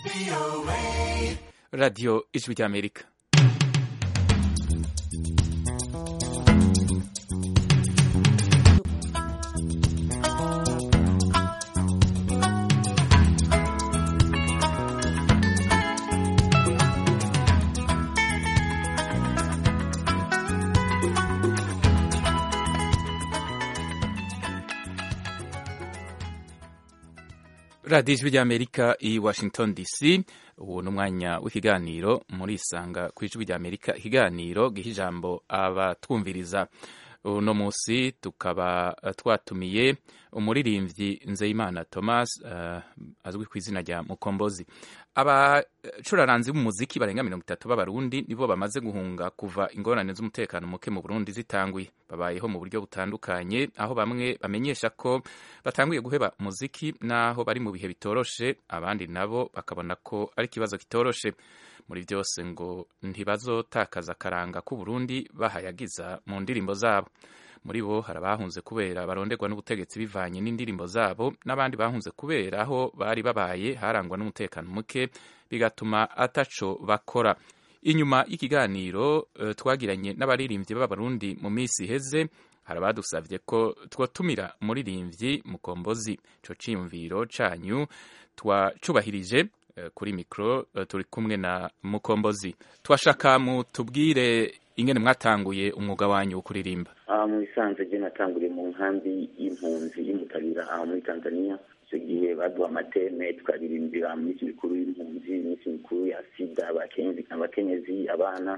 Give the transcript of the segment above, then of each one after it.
radiyo ijwi ry'amerika radiyo ijwi ry'amerika i washington dc ubu ni umwanya w'ikiganiro muri isanga ku ijwi ry'amerika ikiganiro giha ijambo abatwumviriza uno munsi tukaba twatumiye umuririmbyi nzeyimana thomas uh, azwi ku izina rya mukombozi abacuraranzi b'umuziki barenga mirongo itatu b'abarundi nibo bamaze guhunga kuva ingorane z'umutekano muke mu burundi zitanguye babayeho mu buryo butandukanye aho bamwe bamenyesha ko batanguye guheba umuziki n'aho bari mu bihe bitoroshe abandi nabo bakabona ko ari ikibazo kitoroshe muri byose ngo ntibazotakaza akaranga k'uburundi bahayagiza mu ndirimbo zabo muri bo hari abahunze kubera baronderwa n'ubutegetsi bivanye n'indirimbo zabo n'abandi bahunze kubera aho bari babaye harangwa n'umutekano muke bigatuma ataco bakora inyuma y'ikiganiro uh, twagiranye n'abaririmbyi b'abarundi mu minsi iheze hari abadusavye ko twotumira umuririmbyi mukombozi ico ciyumviro canyu twacubahirije kuri mikoro turi kumwe na mukombozi twashaka mutubwire ingene mwatanguye umwuga wanyu wo kuririmba mu bisanzwe je natanguriye mu nkambi y'impunzi y'umutabira aho muri tanzania icyo gihe baduha amateme tukaririmbira mu minsi mikuru y'impunzi iminsi mikuru ya sida abakenyezi abana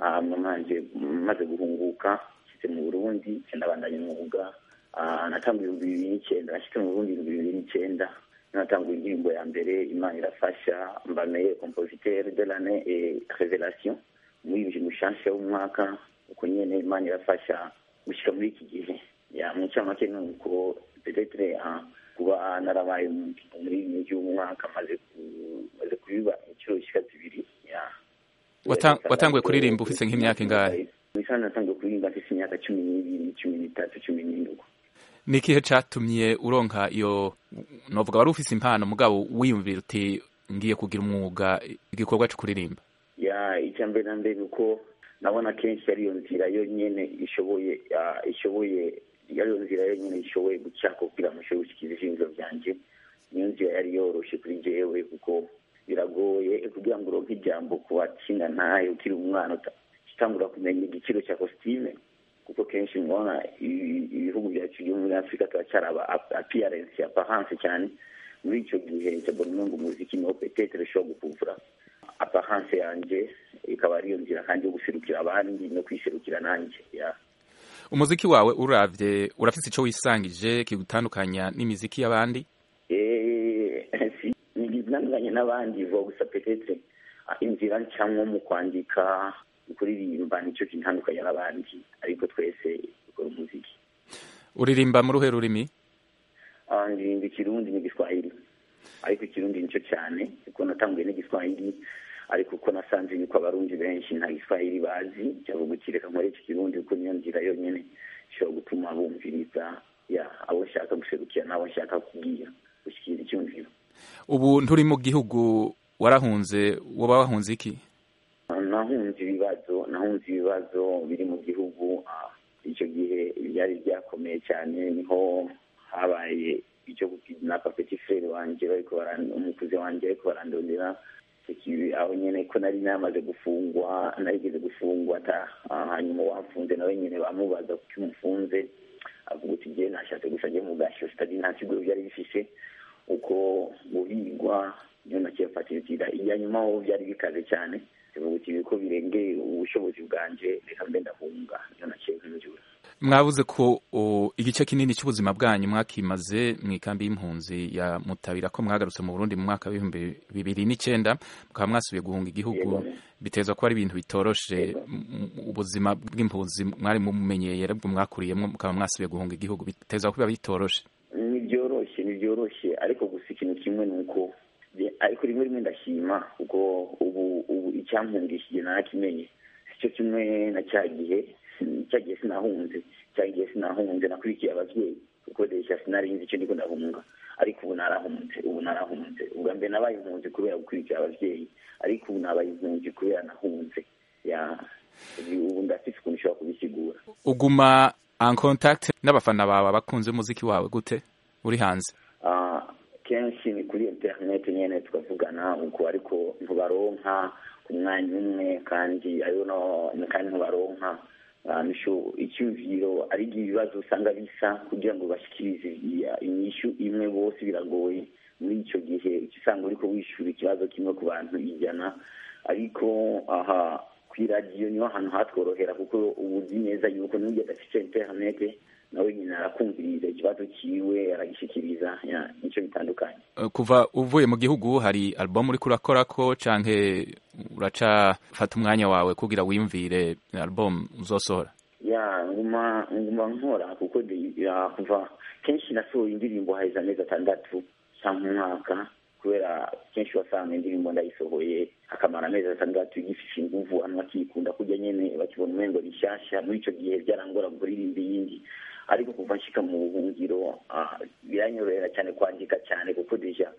manje maze guhunguka nshitse mu burundi ndabandanya umwuga natanguye ibihumbi bibiri n'icyenda nashitse mu burundi ibihumbi bibiri n'icyenda natanguye indirimbo ya mbere imana irafasha mbameye compositeur de l'année et révélation muri mushasha w'umwaka uko nyene imana irafasha gushika muri iki gihe ya mu ncamake ni uko petetre kuba narabaye muri migi w'umwaka maze maze kubiba inshuro zishika zibiri ya watanguye kuririmba ufise nk'imyaka ingahe misana natanguye kuririmba mfise imyaka cumi n'ibiri cumi n'itatu cumi n'indwi ni ikihe catumye uronka iyo novuga wari ufise impano mugabo wiyumvira uti ngiye kugira umwuga igikorwa co kuririmba ya icya mbere na mbere uko nabona kenshi ariyo nzira yonyene ishoboye ishoboye ariyo nzira yonyene ishoboye gucako kugira ngo nshobore gushikira ivyifuzo vyanje niyo nzira yari yoroshe kuri jewe kuko biragoye kugira ngo uronke ijambo ku batsinda ntaye ukiri umwana utangura kumenya igiciro cya kositime kuko kenshi mubona ibihugu byacu byo muri afurika turacyaraba appearance apparence cyane muri icyo gihe cyabona ngo umuziki niwo petetere ushobora gukuvura apparence yanjye ikaba ariyo nzira kandi yo guserukira abandi no kwiserukira nanjye umuziki wawe uravye urafise ico wisangije kigutandukanya n'imiziki y'abandi nigitandukanye n'abandi vuba gusa petetre inzira ncamwo mu kwandika kuririmba nicyo kintandukanya n'abandi ariko twese dukora umuziki uririmba mu ruhe rurimi ndirimba ikirundi n'igiswahili ariko ikirundi nicyo cyane kuko natanguye n'igiswahili ariko uko nasanze yuko abarundi benshi nta giswahili bazi cyavuga uti reka nkore iki kirundi kuko niyo nzira yonyine ishobora gutuma bumviriza ya abo nshaka guserukira n'abo nshaka kubwira gushyikira icyumviro ubu nturi mu gihugu warahunze waba wahunze iki nahunze ibibazo nahunze ibibazo biri mu gihugu icyo gihe byari byakomeye cyane niho habaye icyo gukidnapa petit frere wanjye bariko umukuzi wanjye ariko barandondera aho nyene ko nari namaze gufungwa narigeze gufungwa ata hanyuma wamfunze nawe nyene bamubaza kuki umufunze avuga uti je nashatse gusa nje mu gasho sitadi nta siguro byari bifise uko guhigwa niyo nakiyafatirira iya nyuma ho byari bikaze cyane bivuga uti ko birengeye ubushobozi bwanje reka mbe ndahunga niyo naciye nkinjura mwabuze ko igice kinini cy'ubuzima bwanyu mwakimaze mu ikambi y'impunzi ya mutabira ko mwagarutse mu burundi mu mwaka w'ibihumbi bibiri n'icyenda mukaba mwasubiye guhunga igihugu biteza ko ari ibintu bitoroshe ubuzima bw'impunzi mwari mumenyeye aribwo mwakuriyemo mukaba mwasubiye guhunga igihugu biteza ko biba bitoroshe ni byoroshye ni byoroshye ariko gusa ikintu kimwe ni uko ariko rimwe rimwe ndashima kuko ubu ubu icyampungishije narakimenye sicyo kimwe na cya gihe cyagiye sinahunze cyagiye sinahunze nakurikiye ababyeyi kuko desha sinarinzi icyo ndiko ndahunga ariko ubu narahunze ubu narahunze ubwo ubwa mbere nabaye impunzi kubera gukurikira abavyeyi ariko ubu nabaye impunzi kubera nahunze ya ubu ndafise ukuntu ushobora kubisigura uguma en contact n'abafana bawe abakunze umuziki wawe gute uri hanze Ah, kenshi ni kuri internet nyene tukavugana uko ariko ntubaronka ku mwanya umwe kandi ayo no kandi ntubaronka Ah, nisho icyumviro ari ibibazo usanga bisa kugira ngo bashikirize iya- inyishu imwe bose biragoye muri icyo gihe uca usanga uriko wishura ikibazo kimwe ku bantu ijana ariko aha ku iradiyo niho ahantu hatworohera kuko ubu uzi neza yuko n'ujya adafite interinete nawe nyine arakumviriza ikibazo ciwe aragishikiriza ya, nico bitandukanye Uh, kuva uvuye mu gihugu hari album uriko urakorako canke uracafata umwanya wawe kugira wiyumvire album uzosohora ya nguma nguma nkora kuko de- ya, kuva kenshi nasohoye indirimbo haheze amezi atandatu canke umwaka kubera kenshi wasanga indirimbo ndayisohoye akamara amezi atandatu igifise inguvu abantu bakikunda kurya nyene bakibona umengo rishasha muri ico gihe byarangora kuririmba iyindi ariko kuva nshika mu buhungiro ah, biranyorohera cyane kwandika cyane kuko deja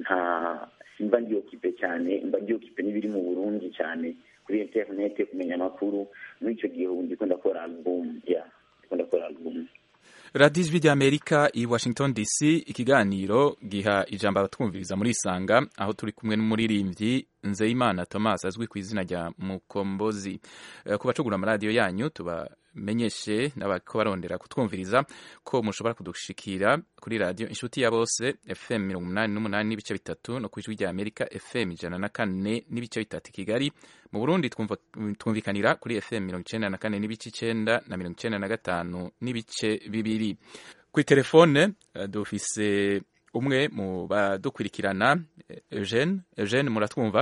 nta simba ndiyokipe cyane mba ndiyokipe n'ibiri mu burundi cyane kuri interinete kumenya amakuru muri ico gihe ubu ndiko ndakora album ya ndiko ndakora album radiyo ijwi ry'amerika i washington dc ikiganiro giha ijambo abatwumviriza muri isanga aho turi kumwe n'umuririmbyi nzeyimana thomas azwi ku izina rya mukombozi Eh, ku bacugura amaradiyo yanyu tubamenyeshe n'abako barondera kutwumviriza ko mushobora kudushikira kuri radiyo inshuti ya bose fm mirongo umunani n'umunani n'ibice bitatu no ku ijwi rya amerika fm ijana na kane n'ibice bitatu i kigali mu burundi twumva- twumvikanira kuri fm mirongo icenda na kane n'ibice icenda na mirongo icenda na gatanu n'ibice bibiri kuri telefone eh, dufise umwe mu badukurikirana eh, eugene eugene muratwumva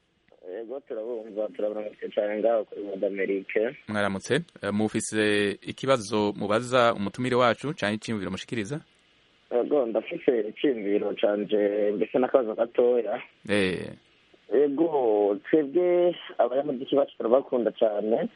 yego turabumva turabonetse cyane ngaho kuri modamerike mwaramutse Eh, mufise ikibazo mubaza umutumire wacu canke iciyumviro mushikiriza yego ndafise iciyumviro canje mbese n'akabazo gatoya eh yego twebwe abanyamuziki bacu turabakunda cyane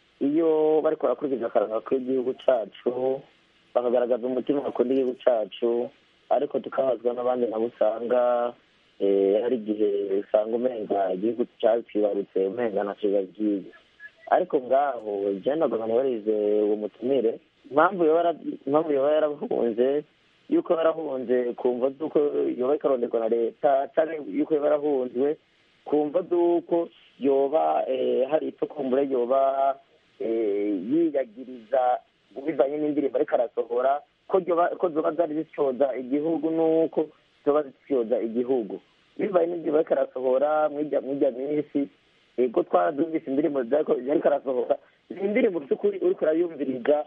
iyo bariko barakurikiza akaranga k'igihugu cacu bakagaragaza umutima bakunda igihugu cacu ariko tukabazwa n'abandi nabo usanga eh, hari igihe usanga umenga igihugu cacibarutse umenga ntaciba byiza ariko ngaho je nagomba nibarize uwo mutumire impamvu yoba yara- impamvu yoba yarahunze yuko yarahunze kumva z'uko yoba ikaronderwa na leta canke yuko yoba yarahunzwe kumva z'uko yoba eh, hari itokumbure yoba eh, yiyagiriza bivanye n'indirimbo ariko arasohora ko ryoba- ko zoba zari zisyoza igihugu n'uko zoba zisyoza igihugu bivanye n'indirimbo ariko arasohora mwirya mwirya minsi ego twarazumvise indirimbo zariko yariko arasohora ni indirimbo by'ukuri uriko urayumviriza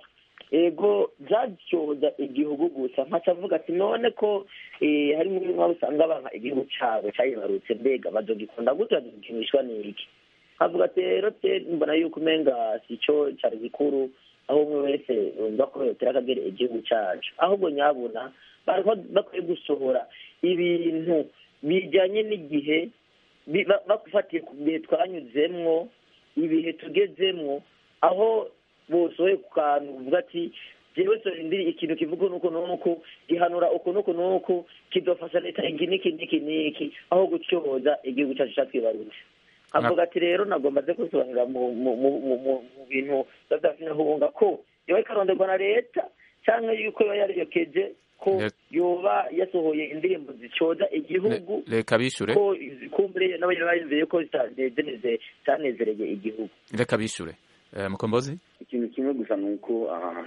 ego byaryoza igihugu gusa nkaca avuga ati none ko eh, hari muri mwabo usanga banka igihugu cabo cayibarutse mbega bazogikunda gute bazogikinishwa n'iki nkavuga ati rero te mbona yuko umenga sico cari gikuru aho umwe wese yumva ko yotera akagere igihugu cacu ahubwo nyabuna bariko bakwiye gusohora ibintu bijanye n'igihe bi- ba- bagufatiye ku bihe twanyuzemwo ibihe tugezemwo aho bosohoye ku kantu uvuga ati jewe sorindiri ikintu kivuga nuko nuko gihanura uku nuku nuku kidofasha leta iki niki niki niki aho gucyoza igihugu cacu catwibarutse avuga ati rero nagomba ze kusobanurira mu mu mu mu mu- mu bintu badafinahubunga ko yoba ikaronderwa na leta canke yuko yoba yariyokeje ko Let- yoba yasohoye indirimbo zicoza igihugu Le- reka bishure ko kumbure nabo nyene bayumviye ko zitanezereze zitanezereye igihugu reka bishure Eh, mukombozi ikintu kimwe gusa ni uko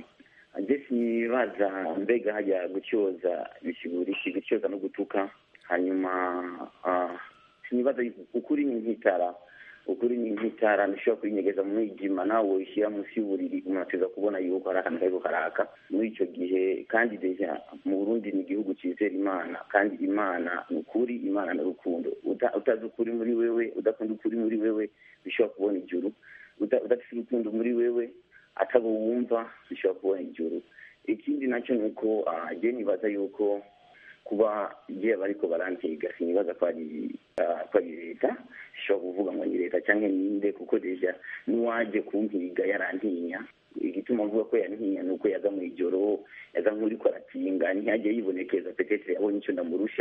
njye sinibaza mbega hajya gucyoza bisigura iki gucyoza no gutuka hanyuma ah, sinibaza yuko- ukuri ni nk'itara ukuri ni nk'itara ntushobora kurinyegeza mu mwijima nawe woyishyira munsi y'uburiri umuntu ateza kubona yuko hari akantu kariko karaka muri icyo gihe kandi deja mu burundi ni igihugu cyizera imana kandi imana ni ukuri imana ni urukundo Uta- utazi ukuri muri wewe udakunda ukuri muri wewe bishobora kubona ijuru uda- udafite urukundo muri wewe atabo wumva bishobora kubona ijuru ikindi nacyo ni uko ah, je nibaza yuko kuba igihe bariko barantega sinibaza ko ari ah, ko ari leta ishobora kuvuga ngo ni leta cyangwa ninde kuko deja n'uwaje kumpiga yarantinya igituma avuga ko yantinya ni uko yaza mu ijoro yaza nk'uriko aratinga ntiyajye yibonekeza petetre yabonye icyo ndamurusha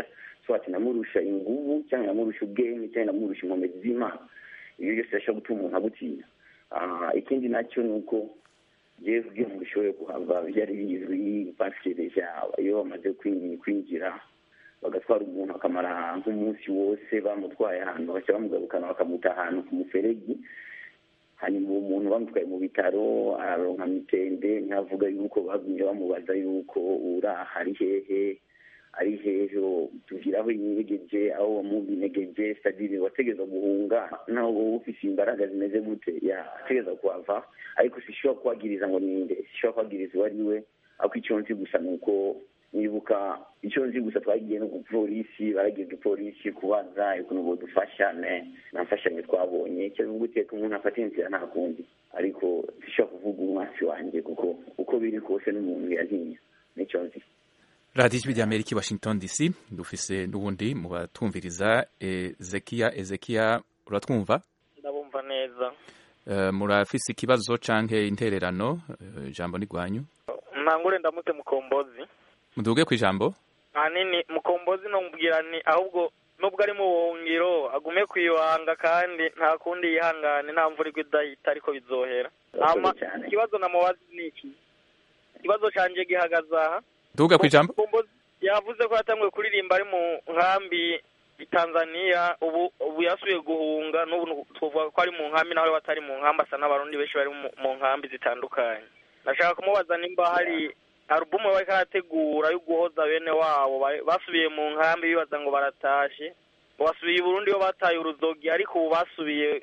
swati namurusha inguvu cyangwa namurusha ubwenge cyangwa namurusha inkomezi z'imana ibyo byose birashobora gutuma umuntu agutinya ikindi nacyo ni uko jewe kugira ngo ushobore kuhava byari bizwi pasikereja iyo bamaze kwinjira bagatwara umuntu akamara nk'umunsi wose bamutwaye ahantu bashya bamugarukana bakamuta ahantu ku muferegi hanyuma uwo muntu bamutwaye mu bitaro araronka mitende ntihavuga yuko bagumye bamubaza yuko uraha ari hehe ari hehe tugira aho yinegeje aho wamubinegeje sadiri wategeza guhunga naho wowe ufise imbaraga zimeze gute yategeza kuhava ariko sishobora kuhagiriza ngo ninde sishobora kuhagiriza uwo ari we ariko icyo nzi gusa ni uko nibuka icyo nzi gusa twagiye no ku polisi baragiye igipolisi kubaza ukuntu bodufasha nta mfashanyo twabonye cyavuga uteka umuntu afata inzira nta kundi ariko sishobora kuvuga umwasi wanjye kuko uko biri kose n'umuntu yantinya nicyo nzi radiyo ijwi rya amerika washington dc dufise n'ubundi mu batumviriza ezekiya ezekiya uratwumva ndabumva neza murafise ikibazo canke intererano ijambo ni rwanyu ntangure ndamutse mukombozi muduge ku ijambo ahanini mukombozi nomubwira ni ahubwo nubwo ari mu buhungiro agume kwibanga kandi nta kundi yihangane nta mvura igwa idahita ariko bizohera ikibazo namubazi ni iki ikibazo canje gihagaze aha duga ku ijambo yavuze ko yatanguye kuririmba ari mu nkambi i Tanzania ubu ubu yasubiye guhunga n'ubu tuvuga ko ari mu nkambi nawe batari mu nkambi asa n'abarundi benshi bari mu nkambi zitandukanye nashaka kumubaza nimba hari alubumu bariko arategura yo guhoza bene wabo basubiye mu nkambi bibaza ngo baratashe basubiye i Burundi yo bataye uruzogi ariko ubu basubiye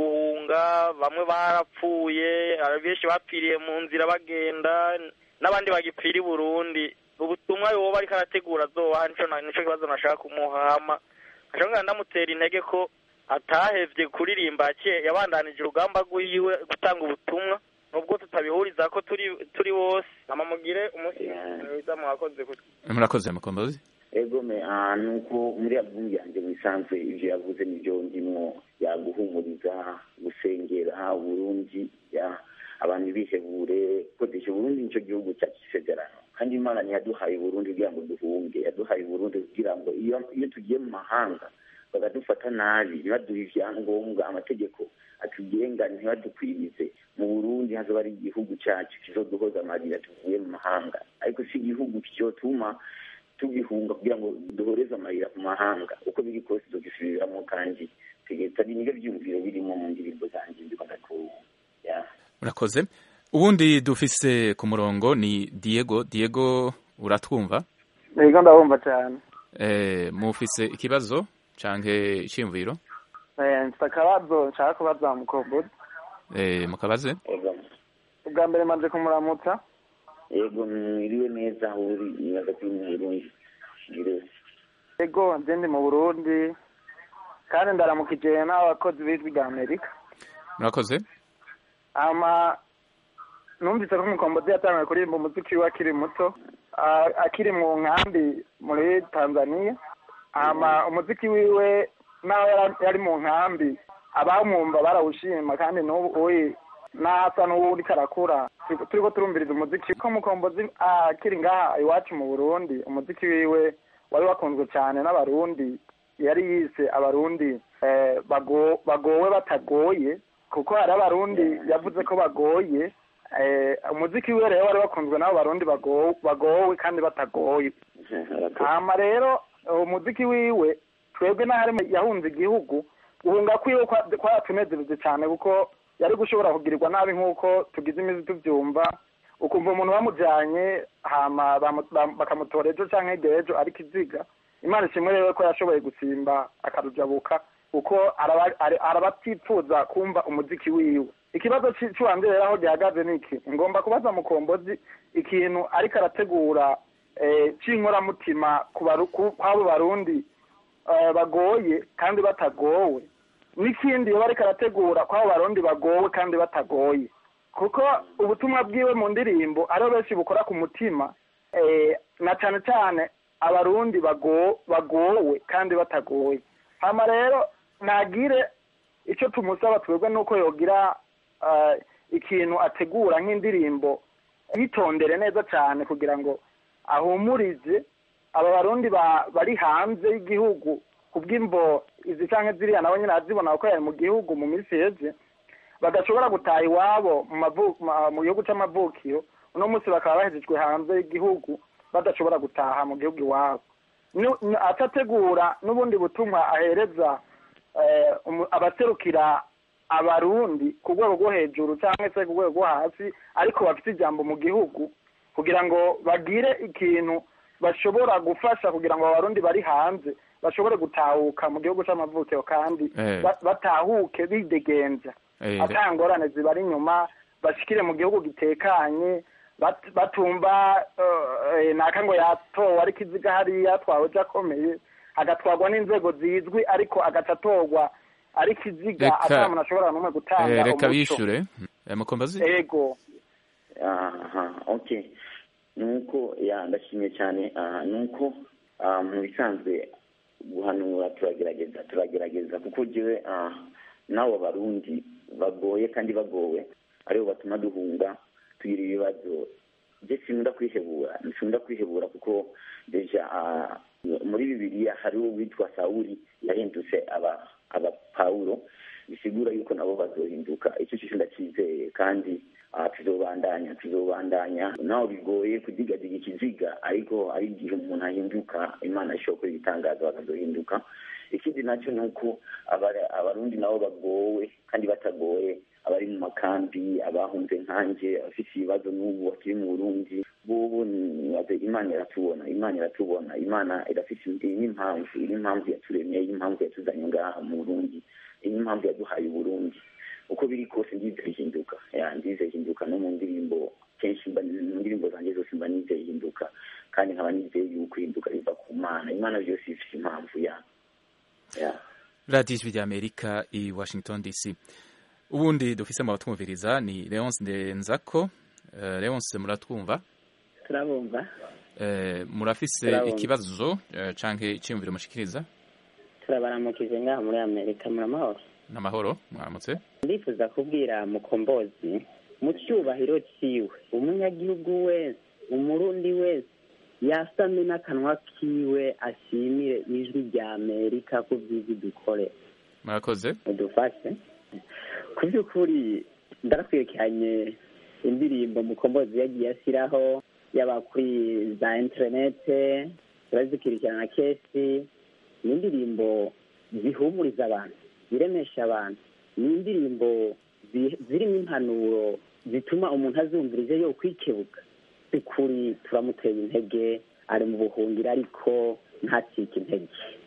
guhunga bamwe barapfuye benshi bapfiriye mu nzira bagenda n'abandi bagipfira i Burundi ubutumwa yoba ariko arategura azoba nico nico kibazo nashaka kumuhama ashobora ndamutera intege ko atahevye kuririmba yabandanije urugamba rwiwe gutanga ubutumwa nubwo tutabihuriza ko turi turi bose namamugire umunsi mwiza mwakoze murakoze mukombozi ego me nuko muri album yanjye bisanzwe ivyo yavuze nivyo ndimwo yaguhumuriza gusengera Burundi ya abantu bihebure kodesha Burundi nico gihugu cyacu cisezerano kandi imana ntiyaduhaye Burundi kugira ngo duhunge yaduhaye Burundi kugira ngo iyo iyo tugiye mu mahanga bakadufata nabi ntibaduhe ivyangombwa amategeko atugenga ntibadukwirize mu burundi hazoba ari igihugu cyacu kizoduhoza amarira tuvuye mu mahanga ariko si igihugu cyotuma tugihunga kugira ngo duhoreze amarira ku mahanga uko biri kose tugisubiramo kandi ari nibyo byumviro birimo mu ndirimbo zanjye ndiko ndakubona urakoze ubundi dufise ku murongo ni diego diego uratwumva yego ndabumva cyane eh mufise ikibazo canke iciyumviro mfite akabazo nshaka kubaza mukombozi eh mukabaze ubwa mbere manje kumuramutsa yego mwiriwe neza aho uri nibaza ko mwiriwe yego nje ndi mu burundi kandi ndaramukije n'abakozi b'ijwi rya amerika murakoze ama numvise ko umukombozi yatangiye kuririmba umuziki we akiri muto akiri mu nkambi muri tanzania ama umuziki wiwe naho yari mu nkambi abamwumva barawushima kandi n'ubu uyi n'asa n'uwo uriko arakura turiko turumviriza umuziki ko mukombozi akiri ngaha iwacu mu burundi umuziki wiwe wari wakunzwe cyane n'abarundi yari yise abarundi bagowe batagoye kuko hari abarundi yavuze ko bagoye umuziki wiwe rero wari wakunzwe n'abo barundi bagowe kandi batagoye hama rero umuziki wiwe twebwe n'ahari yahunze igihugu guhunga kwiwe kwaratunezereze cyane kuko yari gushobora kugirirwa nabi nk'uko tugize imizi tubyumva ukumva umuntu bamujyanye hama bakamutora ejo cyangwa hirya ejo ariko iziga imana ishimwe rero ko yashoboye gusimba akarujabuka kuko arabatipfuza kumva umuziki wiwe ikibazo cy'uwanjye rero aho gihagaze ni iki ngomba kubaza mukombozi ikintu ariko arategura cy'inkoramutima kw'abo barundi bagoye kandi batagowe n'ikindi iyo ariko arategura kw'abo barundi bagowe kandi batagoye kuko ubutumwa bwiwe mu ndirimbo ariho benshi bukora ku mutima na cyane cyane abarundi bagowe kandi batagoye hano rero ntagire icyo tumusaba twebwe nuko yogira ikintu ategura nk'indirimbo yitondere neza cyane kugira ngo ahumurize aba barundi bari hanze y'igihugu ku bw'imbo izi cyangwa ziriya nabo nyine azibona ko yari mu gihugu mu minsi heze badashobora gutaha iwabo mu gihugu cy'amavukiro uno munsi bakaba bahejejwe hanze y'igihugu badashobora gutaha mu gihugu iwabo atategura n'ubundi butumwa ahereza abaserukira abarundi ku rwego rwo hejuru cyangwa se ku rwego rwo hasi ariko bafite ijambo mu gihugu kugira ngo bagire ikintu bashobora gufasha kugira ngo abarundi bari hanze bashobore gutahuka mu gihugu cy'amavukiro kandi batahuke bidegenza ata ngorane zibari inyuma bashikire mu gihugu gitekanye batumva naka ngo yatowe ariko iziga hariya twahoje akomeye agatwarwa n'inzego zizwi ariko agaca atorwa ariko iziga ata muntu ashobora n'umwe gutanga reka bishure mukombazi ego aha okay nuko ya ndashimye cyane nuko mu bisanzwe guhanura turagerageza turagerageza kuko jewe n'abo barundi bagoye kandi bagowe aribo batuma duhunga tugira ibibazo je sinkunda kwihebura sinkunda kwihebura kuko deja muri bibiliya hariho uwitwa sawuli yahindutse aba aba pawulo bisigura yuko nabo bazohinduka icyo cyo ndacyizeye kandi tuzobandanya tuzobandanya naho bigoye kudigadiga ikiziga ariko ari igihe umuntu ahinduka imana ishobora gukora ibitangaza bakazohinduka ikindi nacyo ni uko abarundi nabo bagowe kandi batagoye abari mu makambi abahunze nkanjye abafite ibibazo n'ubu bakiri mu burundi bobo imana iratubona imana iratubona imana irafite iyi n'impamvu iyi n'impamvu yaturemye iyi n'impamvu yatuzanye ngaha mu burundi iyi n'impamvu yaduhaye uburundi uko biri kose ndizeye ihinduka ndizeye ihinduka no mu ndirimbo kenshi mu ndirimbo zanjye zose mba nizeye ihinduka kandi nkaba nizeye yuko ihinduka riva ku mana imana byose ifite impamvu ya radiyo ijwi ry'amerika i washington dc ubundi dufise mu batwumviriza ni leonce ndenzako leonce muratwumva turabumva murafise ikibazo canke iciyumviro mushikiriza turabaramukije ngaha muri amerika muramahoro n'amahoro mwaramutse ndifuza kubwira mukombozi mu cyubahiro ciwe umunyagihugu wese umurundi wese yasame n'akanwa kiwe ashimire ijwi rya amerika ku byiza dukore murakoze udufashe ku by'ukuri ndaratwirikanye indirimbo mukombozi yagiye ashyiraho yaba kuri za interinete turazikurikirana kenshi ni indirimbo zihumuriza abantu ziremesha abantu ni indirimbo zirimo impanuro zituma umuntu azumviriza yo kwikebuka by'ukuri turamuteye intege ari mu buhungiro ariko ntacike intege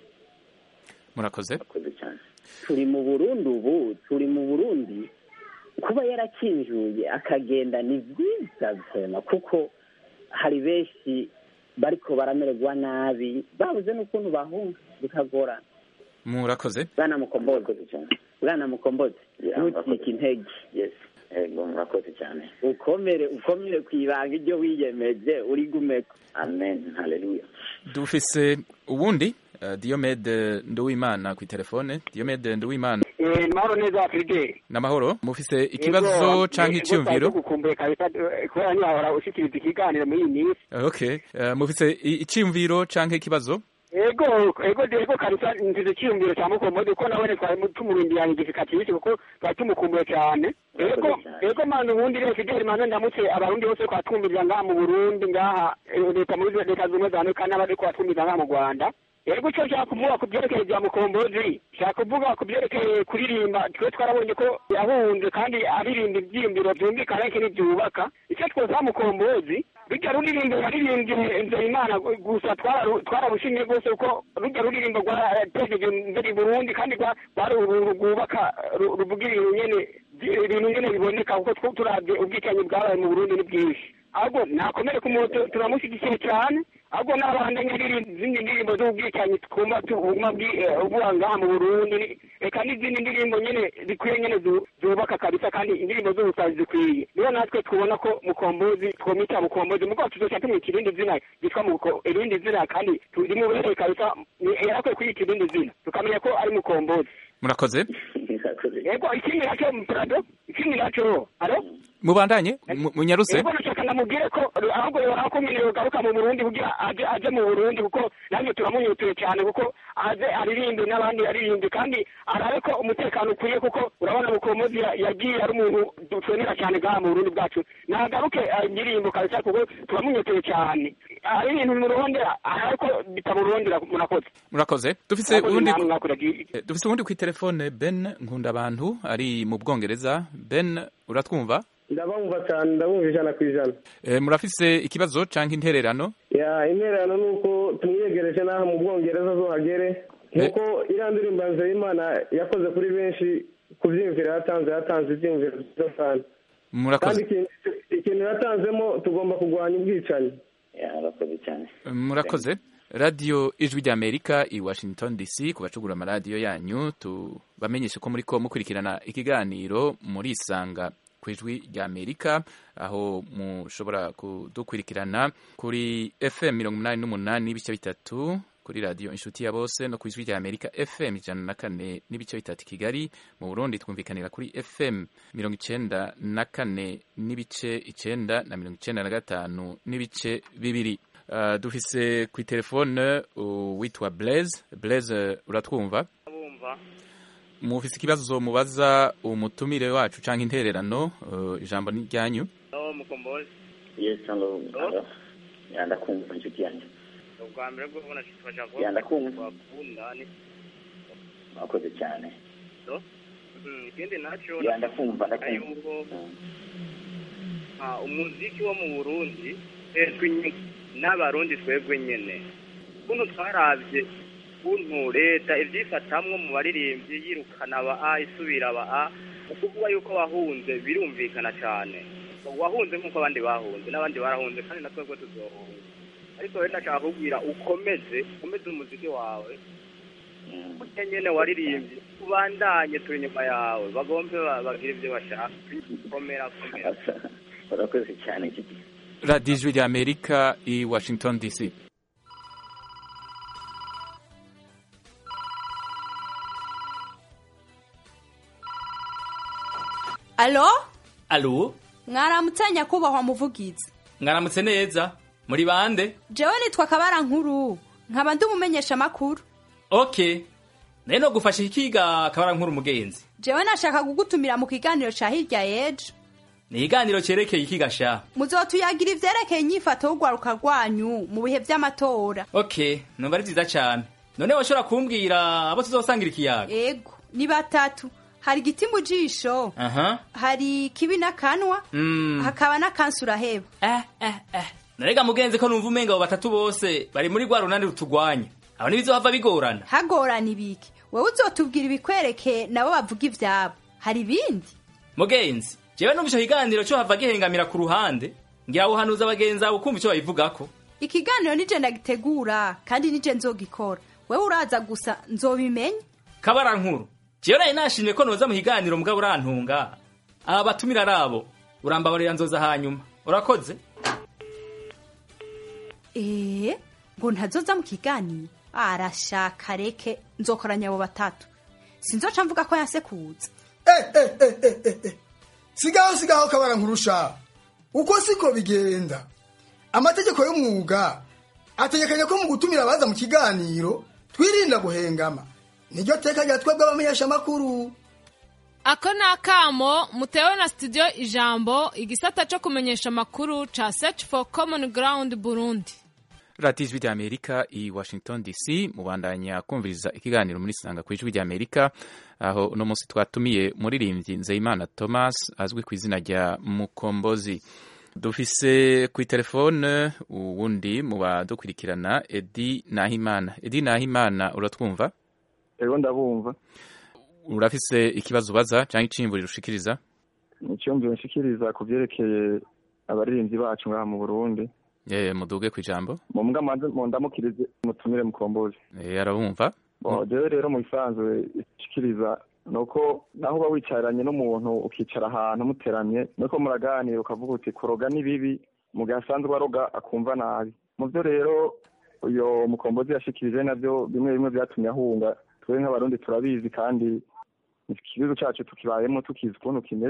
murakoze turi mu burundi ubu turi mu burundi kuba yarakinjuye akagenda ni byiza vema kuko hari benshi bariko baramererwa nabi babuze n'ukuntu bahunga bikagorana murakoze bwana mukombozi bwana mukombozi ntucike intege ego murakoze cyane ukomere ukomere ku ibanga iryo wiyemeje uri gumeko amen haleluya dufise ubundi uh, diomede nduwimana ku telefone diomede nduwimana eh mahoro neza Fidel namahoro mufise ikibazo canke iciyumviro gukumbuye kabisa kubera nyahora ushikiriza ikiganiro muri iyi minsi okay uh, mufise iciyumviro canke ikibazo ego ego ego kabisa nzize icyiyumviro cya mukomode ko nawe twari tumurindira igifika kibisi kuko twari tumukumbuye cyane ego ego mani ubundi rero fideli mani ndamutse abarundi bose twatwumviriza ngaha mu burundi ngaha leta muri leta zimwe za amerika n'abari twatwumviriza ngaha mu rwanda ego icyo nshaka kuvuga ku byerekeye bya mukombozi nshaka kuvuga ku byerekeye kuririmba twe twarabonye ko yahunze kandi aririmba ibyiyumviro byumvikana ariko ntibyubaka icyo twosaba mukombozi rujya ruririmbo yaririmbye nzeyimana gusa twararushimye rwose kuko rujya ruririmbo rwatejeje imbere i burundi kandi rwari rwubaka ruvuga ibintu nyene ibintu nyene biboneka kuko turabye ubwicanyi bwabaye mu burundi ni bwinshi ahubwo nakomere ku muntu turamushyigikiye cyane ahubwo n'abandi izindi ndirimbo z'ubwicanyi twumva tuguma ubuha ngaha mu burundi reka n'izindi ndirimbo nyene zikwiye nyene zubaka kabisa kandi indirimbo z'ubusazi zikwiye niyo natwe tubona ko mukombozi twomita mukombozi mugabo tuzoca tumwita irindi zina ryitwa irindi zina kandi rimubereye kabisa yarakwiye kwiyita irindi zina tukamenya ko ari mukombozi murakoze yego ikindi naco prado ikindi naco alo mubandanye mu- munyaruse Ego nashaka ndamubwire ko ahubwo yoraho ko nyine yogaruka mu Burundi kugira aje aje mu Burundi kuko nanjye turamunyutuye cyane kuko aze aririmbe n'abandi aririmbe kandi arabe ko umutekano ukwiye kuko urabona mukomozi ya- yagiye ari umuntu dutonera cyane ngaha mu Burundi bwacu nagaruke indirimbo kabisa kuko turamunyutuye cyane hari ibintu murondera ariko bitamurondera murakoze murakoze dufise uwundi namwe mwakoraga Eh, dufise uwundi kwi telefone Ben Nkundabantu ari mu Bwongereza Ben uratwumva ndabumva cyane ndabumva ijana ku ijana Eh, murafise ikibazo canke intererano ya intererano ni uko tumwiyegereje n'aha mu bwongereza zo hagere nk'uko iriya ndirimbo ya nzeyimana yakoze kuri benshi ku byiyumviro yatanze yatanze ibyiyumviro byiza cyane kandi murakoze ikintu ikintu yatanzemo tugomba kurwanya ubwicanyi arakoze cyane murakoze radiyo ijwi ry'amerika i washington dc ku bacugura amaradiyo yanyu tubamenyeshe ko muri ko mukurikirana ikiganiro murisanga ku ijwi ry'amerika aho mushobora kudukurikirana kuri fm mirongo inani n'umunani n'ibice bitatu kuri radiyo inshuti ya bose no ku ijwi rya amerika fm ijana na kane n'ibice bitatu i kigali mu burundi twumvikanira kuri fm mirongo icenda na kane n'ibice icenda na mirongo icenda na gatanu n'ibice bibiri Uh, dufise kwi telefone uh, witwa Blaise Blaise uratwumva bumva mufise ikibazo mubaza umutumire wacu canke intererano uh, ijambo ni ryanyu no mukombozi yes alo alo ya ndakumva inshuti yanjye ubwa mbere bwo kubona tufasha Ya, ndakumva. bakunda ni mwakoze cyane Mm, ikindi naco ya ndakumva nakumva ndakumva yuko Mm. ah, umuziki wo mu burundi twebwe nyene n'abarundi twebwe nyene kuntu twaravye kuntu leta ivyifatamwo mu baririmbyi yirukana aba a isubira aba a ukuvuga yuko wahunze birumvikana cane wahunze nk'uko abandi bahunze n'abandi barahunze kandi na twebwe tuzohunga ariko rero ndashaka kubwira ukomeze ukomeze umuziki wawe Mm. burya nyene waririmbye ubandanye turi inyuma yawe bagombe ba- bagire ivyo bashaka komera komera urakoze cyane inshuti radiyo ijwi rya amerika i washington dc alo alo mwaramutse nyakubahwa muvugizi mwaramutse neza muri bande jewe nitwa kabara nkuru nkaba ndi umumenyesha makuru ok nayo no gufasha ikiga kabara nkuru umugenzi jewe nashaka kugutumira mu kiganiro ca hirya yejo ni ikiganiro cyerekeye ikiga sha muzotuyagira ivyerekeye inyifato y'urwaruka rwanyu mu bihe vy'amatora ok numva ari vyiza cane none washobora kumbwira abo tuzosangira ikiyaga ego ni batatu hari igiti mu jisho aha hari kibi n'akanwa mm. hakaba n'akansi uraheba eh, eh, eh. narega mugenzi ko numva umenga abo batatu bose bari muri rwa runani rutugwanya abo ntibizohava bigorana hagorana ibiki wewe uzotubwira ibikwereke nabo bavuga ivyabo hari ibindi mugenzi jewe numva ico kiganiro co hava gihengamira ku ruhande ngira wuhanuza abagenzi abo kumva ico babivugako ikiganiro nije ndagitegura kandi nije nzogikora wewe uraza gusa nzobimenya kabara nkuru jewe nari nashimye ko noza mu kiganiro mugabo urantunga aba batumira ari abo urambabarira nzoza hanyuma urakoze ee ngo ntazoza mu kiganiro arashaka reke nzokoranya abo batatu sinzoca mvuga ko yasekuza sigaho sigaho kabara nkurusha uko siko bigenda amategeko y'umwuga ategekanya ko mu gutumira abaza mu kiganiro twirinda guhengama niryo teka rya twebwe abamenyeshamakuru ako ni akamo mutewe na studio ijambo igisata cyo kumenyesha amakuru ca search for common ground burundi radiyo ijwi rya amerika i washington dc mubandanya kumviriza ikiganiro muri sanga ku ijwi rya amerika aho uno munsi twatumiye umuririmbyi nzeyimana thomas azwi ku izina rya mukombozi dufise ku telefone uwundi mu badukurikirana edi nahimana edi nahimana uratwumva ego ndabumva urafise ikibazo ubaza cyangwa iciyumvuriro ushikiriza ni icyumviro nshikiriza ku byerekeye abaririmbyi bacu ngaha mu burundi ye muduge ku ijambo mu mbwa manze mu ndamukirize mutumire mukombozi Eh, arabumva Bo, jewe rero mu bisanzwe ishikiriza ni uko naho uba wicaranye n'umuntu ukicara ahantu muteramye nuko muraganira ukavuga uti kuroga ni bibi mu gihe asanzwe aroga akumva nabi mu byo rero uyo mukombozi yashikirije nabyo bimwe bimwe byatumye ahunga twe nk'abarundi turabizi kandi ikibazo cyacu tukibayemo tukizi ukuntu kimeze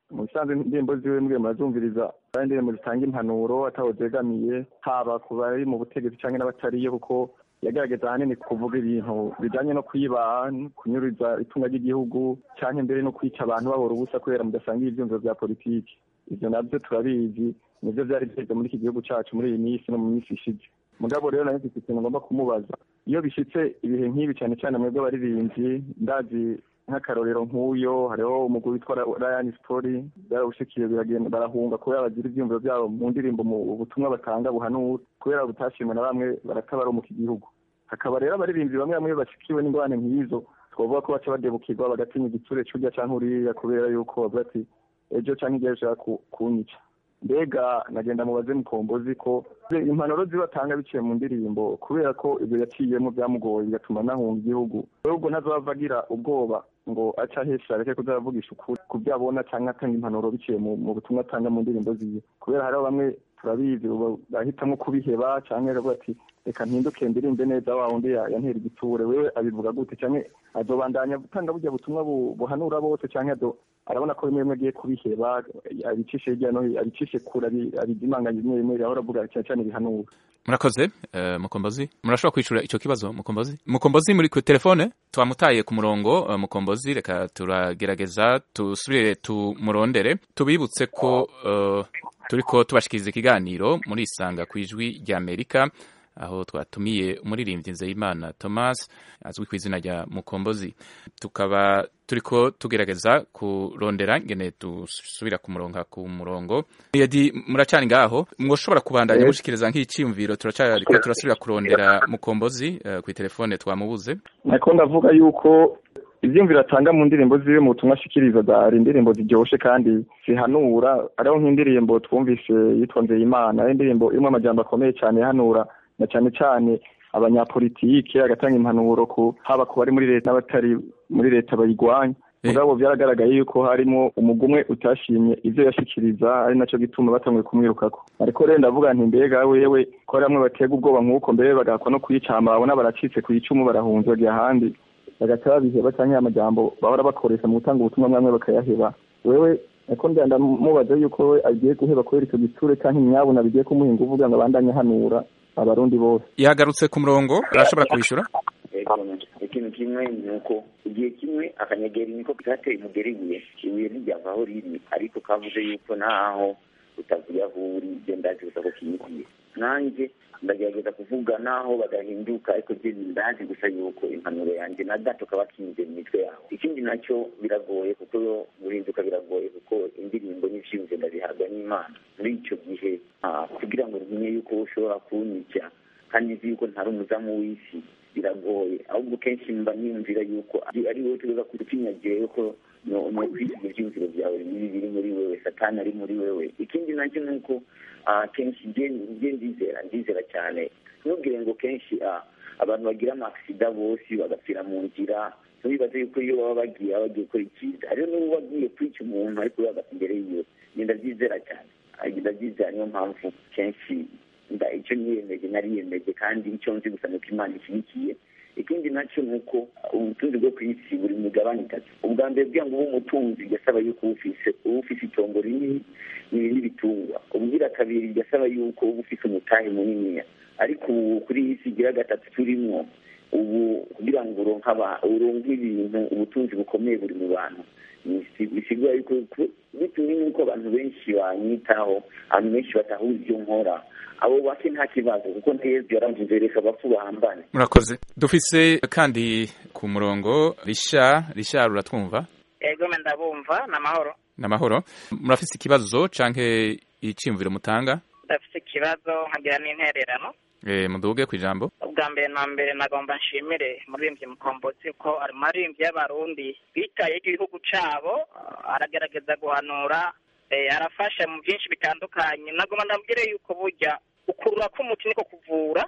mu bisanzwe indirimbo ziwe mbwiye murazumviriza ari indirimbo zitanga impanuro ataho zegamiye haba ku bari mu butegetsi cyangwa n'abatariyo kuko yagaragaza ahanini kuvuga ibintu bijanye no kwiba kunyuriza itunga ry'igihugu cyangwa imbere no kwica abantu babura ubusa kubera mudasangiye ivyumviro vya politiki ivyo navyo turabizi nivyo vyari vyeze muri iki gihugu cacu muri iyi minsi no mu minsi ishize mugabo rero nayo mfite ikintu ngomba kumubaza iyo bishitse ibihe nk'ibi cyane cyane mwebwe abaririmbyi ndazi nk'akarorero nk'uyo hariho umugwi witwa Ryan Story barawushikiye biragenda barahunga kubera bagira ivyumviro vyabo mu ndirimbo mu butumwa batanga buhanura kubera butashimwe na bamwe baratabaromuka igihugu hakaba rero abaririmbyi bamwe bamwe bashikiwe n'ingorane nk'izo twavuga ko baca badebukirwa bagatinya igiture c'urya canke uriya kubera yuko bavuga ati ejo canke igihe ushaka kunyica mbega nagenda mubaze mukombozi ko impanuro zibatanga biciye mu ndirimbo kubera ko ibyo yaciyemo byamugoye bigatuma nahunga igihugu ahubwo ntazava agira ubwoba ngo aca ahesha areke kuzavugisha ukuri ku byo abona cyangwa atanga impanuro biciye mu butumwa atanga mu ndirimbo ziwe kubera hariho bamwe turabizi bahitamo kubiheba cyangwa akavuga ati reka mpinduke ndirimbe neza wa wundi yantera igiture wewe abivuga gute cyangwa azobandanya gutanga burya butumwa buhanura bose cyangwa arabona ko bimwe bimwe agiye kubiheba abicishe hirya no hino abicishe kure abidimanganya bimwe bimwe ahora avuga cyane cyane bihanura murakoze mukombozi murashobora kwicura icyo kibazo mukombozi mukombozi muri ku telefone twamutaye ku murongo mukombozi reka turagerageza tusubire tumurondere tubibutse ko turiko tubashikiriza ikiganiro muri isanga ku ijwi rya amerika aho twatumiye umuririmbyi nzeyimana thomas azwi ku izina rya mukombozi tukaba turiko tugerageza kurondera ngene dusubira kumuronka ku murongo yadi muracani ngaho mwoshobora kubandanya mushikiriza nk'iciyumviro turacariko turasubira kurondera mukombozi uh, ku telefone twamubuze nako ndavuga yuko ivyumviro atanga mu ndirimbo ziwe mu butumwa ashikiriza zari indirimbo ziryoshe kandi zihanura ariho nk'indirimbo twumvise yitwa nzeyimana ari indirimbo irimo amajambo akomeye cyane ihanura na cyane cyane abanyapolitike agatanga impanuro ku haba ku bari muri leta n'abatari muri leta bayigwanya mugabo byaragaragaye yuko harimo umugumwe utashimye ivyo yashikiriza ari naco gituma batanguye kumwirukako ariko rero ndavuga nti mbega wewe ko hari bamwe batega ubwoba nk'uko mbere bagakwa no kwicama babona baracitse ku icumu barahunze bagiye ahandi bagaca babiheba canke amajambo bahora bakoresha mu gutanga ubutumwa mwamwe bakayaheba wewe ariko ndanda mubaza yuko we agiye guheba kubera ico giture canke imyabuna bigiye kumuhinga uvuga ngo abandanye ahanura abarundi bose yagarutse ku murongo arashobora kubishura ikintu kimwe ni uko igihe kimwe akanyageri niko kateye umugeri ibuye ibuye ntiryava aho riri ariko kavuze yuko naho utavuye aho uri ibyo ndazi gusa ko kinyigiye nanjye ndagerageza kuvuga naho badahinduka ariko byo ndazi gusa yuko impanuro yanjye na gato kaba kinze mu mitwe yawe ikindi nacyo biragoye kuko guhinduka biragoye kuko indirimbo n'ivyiyumviro ndabihabwa n'imana muri icyo gihe kugira ngo ntinye yuko ushobora kunyica kandi nzi yuko ntari umuzamu w'isi biragoye ahubwo kenshi mba niyumvira yuko ari wowe tuza kutinyagiye ko no kwisiga ivyiyumviro byawe bibi biri muri wewe satani ari muri wewe ikindi nacyo ni uko kenshi nje ndizera ndizera cyane ntubwire ngo kenshi abantu bagira amasida bose bagapfira mu nzira ntubibaze yuko iyo baba bagiye baba bagiye gukora icyiza hariho n'ubu bagiye kwica umuntu ariko bagapfa imbere yiwe ndabyizera cyane ndabyizera niyo mpamvu kenshi icyo niyemeje nariyemeje kandi icyo nzi gusa nuko imana ishyigikiye ikindi nacyo ni uko ubutunzi bwo ku isi buri mu migabane itatu ubwa mbere bwira ngo ube umutunzi bigasaba yuko uba ufise uba ufise itongo rinini n'ibitungwa ubwira kabiri bigasaba yuko uba ufise umutahe muniniya ariko ubu kuri iyi si igira gatatu turimwo ubu kugira ngo uronke ibintu ubutunzi bukomeye buri mu bantu bisigura yuko bitewe n'uko abantu benshi banyitaho abantu benshi batahura ibyo nkora abo bake nta kibazo kuko na yezu yaramvuze reka abapfu bahambane murakoze dufise kandi ku murongo risha risha ruratwumva ego ndabumva ni amahoro ni amahoro murafise ikibazo canke iciyumviro mutanga ndafise ikibazo nkagira n'intererano eh muduge ku ijambo ubwa mbere na mbere nagomba nshimire muririmbyi mukombozi ko ari maririmbyi y'abarundi bitaye igihugu cabo aragerageza guhanura arafasha mu byinshi bitandukanye nagomba ndabwire yuko burya ukurura k'umuti niko kuvura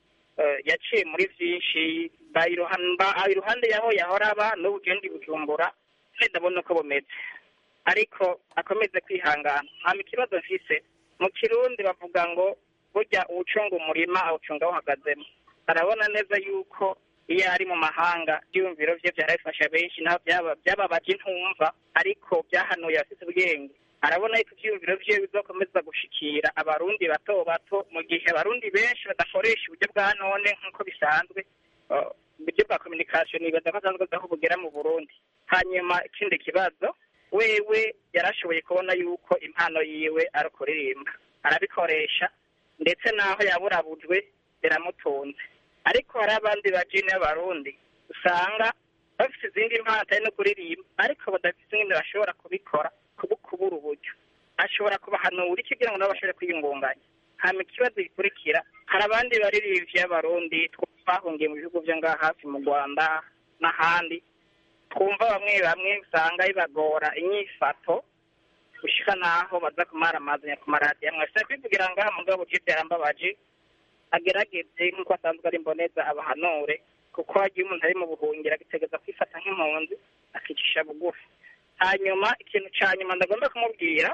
yaciye muri byinshi iruhande yaho yahora aba n'ubu ugenda bujumbura ndabona uko bumeze ariko akomeze kwihangana nta ikibazo mfise mu kirundi bavuga ngo burya uwucunga umurima awucunga awuhagazemo arabona neza yuko iyo ari mu mahanga ibyiyumviro bye byarabifasha benshi naho byaba- byababaje intumva ariko byahanuye abafite ubwenge arabona yuko ibyiyumviro bye bizakomeza gushikira abarundi bato bato mu gihe abarundi benshi badakoresha uburyo bwa none nk'uko bisanzwe uh, uburyo bwa communication nibaza ko asanzwe aho bugera mu burundi hanyuma ikindi kibazo wewe yarashoboye kubona yuko impano yiwe ari ukuririmba arabikoresha ndetse n'aho yaburabujwe biramutunze ariko hari abandi bajini b'abarundi usanga bafite izindi mpano atari no kuririmba ariko badafite ingene bashobora kubikora kubu kubura uburyo ashobora kubahanura iki kugira ngo nabo bashobore kwiyungunganya hama ikibazo gikurikira hari abandi baririmbyi b'abarundi twahungiye mu bihugu byo ngaha hafi mu rwanda n'ahandi twumva bamwe bamwe usanga bibagora inyifato gushika naho baza kumara amazanya ku maradiyo amwe ashobora kwivugira ngaha mugabo uje byarambabaje agerageze nk'uko asanzwe ari mboneza abahanure kuko hagiye umuntu ari mu buhungiro agitegeza kwifata nk'impunzi akicisha bugufi hanyuma ikintu cya nyuma ndagomba kumubwira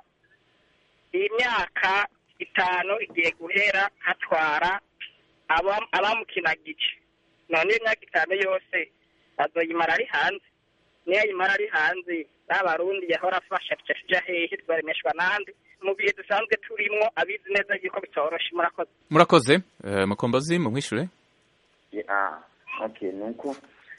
iyi myaka itanu igiye guhera hatwara aba- abamukinagije none iyo myaka itanu yose azoyimara ari hanze niyo ayimara ari hanze n'abarundi yahora afasha tuja hehe twaremeshwa nande mu bihe dusanzwe turimwo abizi neza yuko bitoroshe murakoze murakoze eh, mukombozi mumwishure ah okay nuko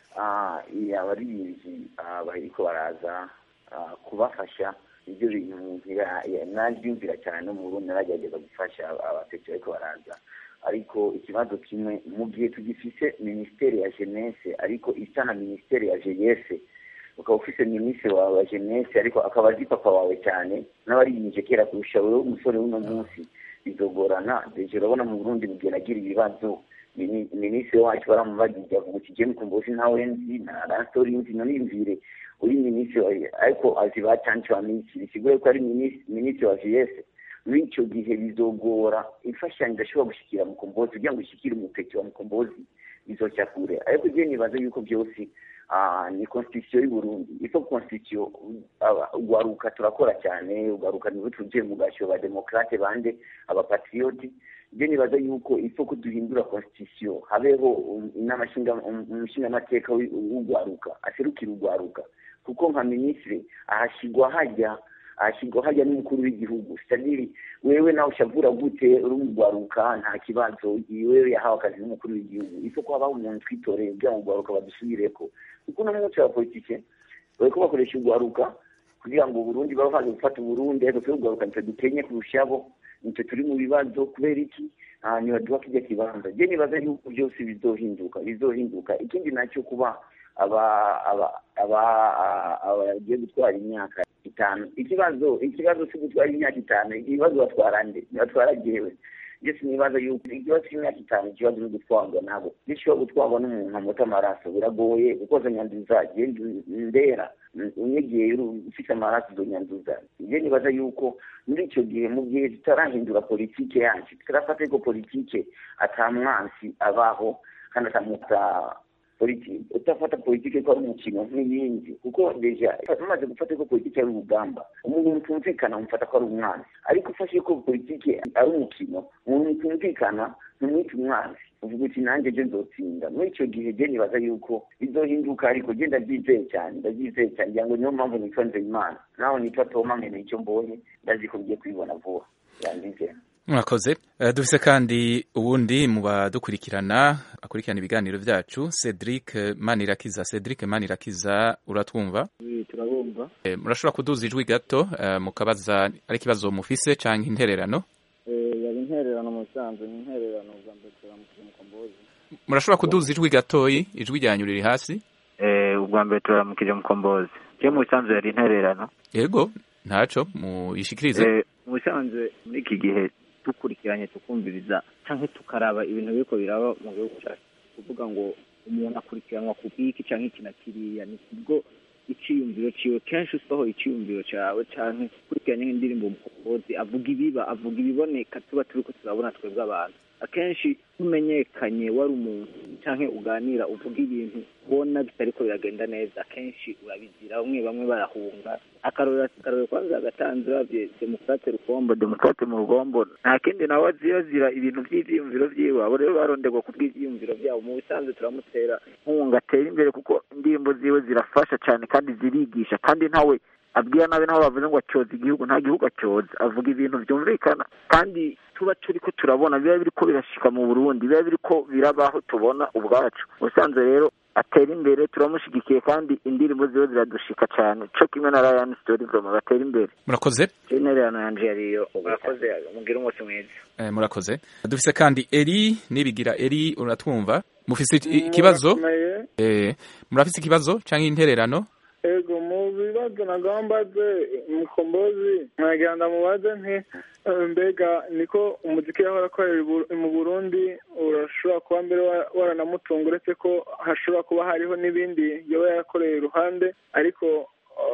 ah iya abaririmbyi ah, bariko baraza ah, kubafasha ibyo bintu umuntu ya- ya- nabyumvira cyane no mu Burundi naragerageza gufasha abasekuru ariko baraza ariko ikibazo kimwe mu gihe tugifise minisiteri ya jeunesse ariko isa na minisiteri ya jeunesse ukaba ufise minisitiri wawe wa jeunesse ariko akaba azi papa wawe cyane n'abaririmbye kera kurusha wowe umusore w'uno munsi bizogorana deje urabona mu burundi bugenda agira ibibazo Mini- minisitiri wacu baramubagije avuga uti jemu kumbozi ntawe nzi na rastori nzi nonimvire uri minisitiri ariko azi bacanci wa minisitiri sigure ko ari minis- minisitiri wa jese muri icyo gihe bizogora imfashanyo idashobora gushikira mukombozi kugira ngo ishikire umupeki wa mukombozi bizoca kure ariko je nibaza yuko byose ah, ni constitution y'u Burundi ifo constitution aba- ugaruka turakora cyane ugaruka niwe tuje mu gasho ba demokrate bande abapatrioti je nibaza yuko ifo ko duhindura constitution habeho um, inama nshinga um, umushingamateka w'i- w'ugwaruka aserukira ugwaruka kuko nka minisitiri ahashyirwa hajya ahashyirwa hajya n'umukuru w'igihugu sadiri wewe nawe ushavura gute uri umugwaruka nta kibazo wewe yahawe akazi n'umukuru w'igihugu ifo ko habaho umuntu twitoreye kugira ngo ugwaruka badusubireko kuko uno munsi wa politike bariko bakoresha ugwaruka kugira ngo uburundi baba baje gufata uburundi ariko twe ugwaruka nitwe dukenye kurushabo nitwe turi mu bibazo kubera iki Ah, ntibaduha kijya kibanza je nibaza yuko byose bizohinduka bizohinduka ikindi nacyo kuba aba aba aba aba bagiye gutwara imyaka itanu ikibazo ikibazo cyo gutwara imyaka itanu ikibazo batwara nde batwara jewe je sinibaza yuko ikibazo cy'imyaka itanu ikibazo no gutwarwa nabo gishobora gutwarwa n'umuntu amuta amaraso biragoye kuko zo nyanduza je ndera unyegeye uri ufite amaraso zo nyanduza je nibaza yuko muri icyo gihe mu gihe tutarahindura politike yacu tutarafata ko politike ata mwansi abaho kandi atamuta politiki utafata politiki ko ari umukino nk'iyindi kuko deja umaze gufata ko politiki ari urugamba umuntu mutumvikana umufata ko ari umwanzi ariko ufashe ko politiki ari umukino umuntu mutumvikana ntumwite umwanzi uvuga uti nanjye je nzotsinda muri icyo gihe je nibaza yuko bizohinduka ariko je ndabyizeye cyane ndabyizeye cyane ngira ngo niyo mpamvu nitwa nzeyimana naho nitwa toma nkene icyo mbonye ndazi ko ngiye kubibona vuba yandizera murakoze Eh, dufise kandi uwundi mu badukurikirana akurikirana ibiganiro vyacu Cedric Manirakiza Cedric Manirakiza uratwumva turabumva Eh, murashobora kuduza ijwi gato eh, mukabaza ari ikibazo mufise canke intererano Eh, yari intererano mu bisanzwe ni intererano bwa mbere turamukije mukombozi murashobora kuduza ijwi gatoyi ijwi ryanyu riri hasi Eh, ubwa mbere turamukije mukombozi je mu bisanzwe yari intererano yego ntaco muyishikirize Eh, mu bisanzwe muri iki gihe dukurikiranye tukumviriza canke tukaraba ibintu biriko biraba mu gihugu cyacu kuvuga ngo umuntu akurikiranwa ku bwiki canke iki na kiriya ni kubwo iciyumviro ciwe kenshi usohoye iciyumviro cawe canke ukurikiranye nk'indirimbo umukombozi avuga ibiba avuga ibiboneka tuba turiko turabona twebwe abantu akenshi umenyekanye wari umuntu cyangwa uganira uvuga ibintu ubona bitariko biragenda neza akenshi urabizira bamwe bamwe barahunga akarorero akarorero kwanza agatanze uravye demokrate rugombo demokrate mu rugombo nta kindi nawe aziyazira ibintu vy'ivyiyumviro vyiwe abo rero baronderwa ku bw'ivyiyumviro vyabo mu bisanzwe turamutera nkunga atera imbere kuko indirimbo ziwe zirafasha cane kandi zirigisha kandi ntawe abwira nabi naho bavuze ngo acyoza igihugu nta gihugu acyoza avuga ibintu byumvikana kandi tuba turiko turabona biba biriko birashika mu burundi biba biriko birabaho tubona ubwacu ubusanzwe rero atera imbere turamushigikiye kandi indirimbo ziwe ziradushika cyane co kimwe na Ryan Story Vroma batera imbere murakoze intererano yanje yariyo murakoze mugire umunsi mwiza eh, murakoze dufise kandi eri nibigira eri uratwumva mufise ikibazo eh, murafise ikibazo canke intererano ego mu bibazo nagambaze mukombozi mwagenda mubaze nti mbega niko umuziki yahora akorera mu burundi urashobora kuba mbere waranamutunga uretse ko hashobora kuba hariho n'ibindi yoba yarakoreye iruhande ariko